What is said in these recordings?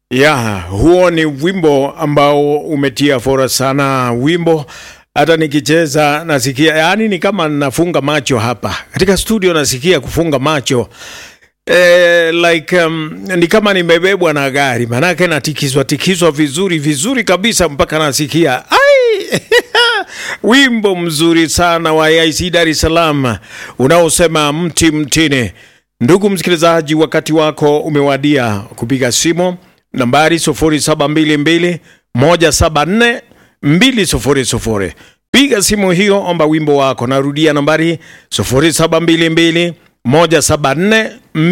Ya, huo ni wimbo ambao umetia fora sana. Wimbo hata nikicheza nasikia, yaani ni kama nafunga macho hapa katika studio, nasikia kufunga macho eh, like um, ni kama nimebebwa na gari, manake natikiswa tikiswa vizuri vizuri kabisa mpaka nasikia ai wimbo mzuri sana wa AIC Dar es Salaam unaosema mti mtini. Ndugu msikilizaji, wakati wako umewadia kupiga simu nambari 0722 174 200. Piga simu hiyo, omba wimbo wako. Narudia nambari 0722 174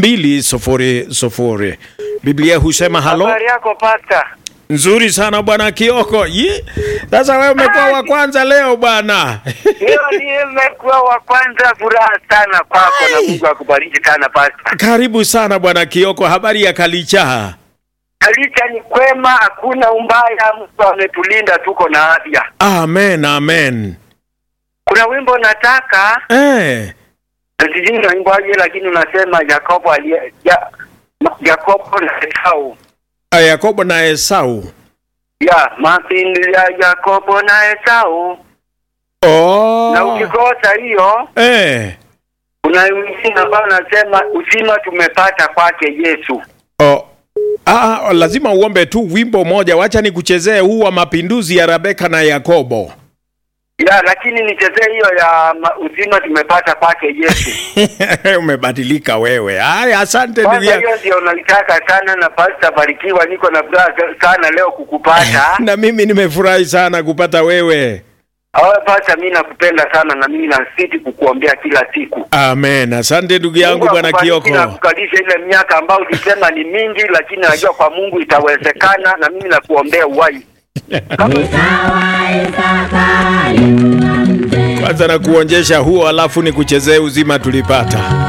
200. Biblia husema halo. Habari yako pasta? Nzuri sana bwana Kioko. Yi, Sasa wewe umekuwa wa kwanza leo bwana. Leo nimekuwa wa kwanza, furaha sana kwako na Mungu akubariki sana pasta. Karibu sana bwana Kioko, habari ya Kalichaha? Kalicha ni kwema, hakuna umbaya, Mungu ametulinda, tuko na afya. Amen, amen. Kuna wimbo nataka Eh, sijui naimbaje, lakini unasema Yakobo aliye ya, Yakobo na Esau Yakobo na Esau. ya mapindi ya Yakobo na Esau, na Oh. ukikosa hiyo Eh. kuna wengine ambao nasema uzima tumepata kwake Yesu. Oh. Ah, lazima uombe tu wimbo moja. Wacha nikuchezee huu wa mapinduzi ya Rebeka na Yakobo. Ya, lakini nichezee hiyo ya ma- uzima tumepata kwake Yesu. Umebadilika wewe. Haya, asante ndugu Kwanza yangu. hiyo ndio nalitaka sana, na Pasta Barikiwa, niko na furaha sana leo kukupata. Na mimi nimefurahi sana kupata wewe. Awe Pasta, mimi nakupenda sana na mimi nasiti kukuombea kila siku. Amen. Asante ndugu yangu Mungu bwana akubariki Kioko. na kukalisha ile miaka ambayo ulisema ni mingi, lakini najua kwa Mungu itawezekana, na mimi nakuombea uhai. Kwanza na kuonjesha huo, alafu nikuchezee uzima tulipata.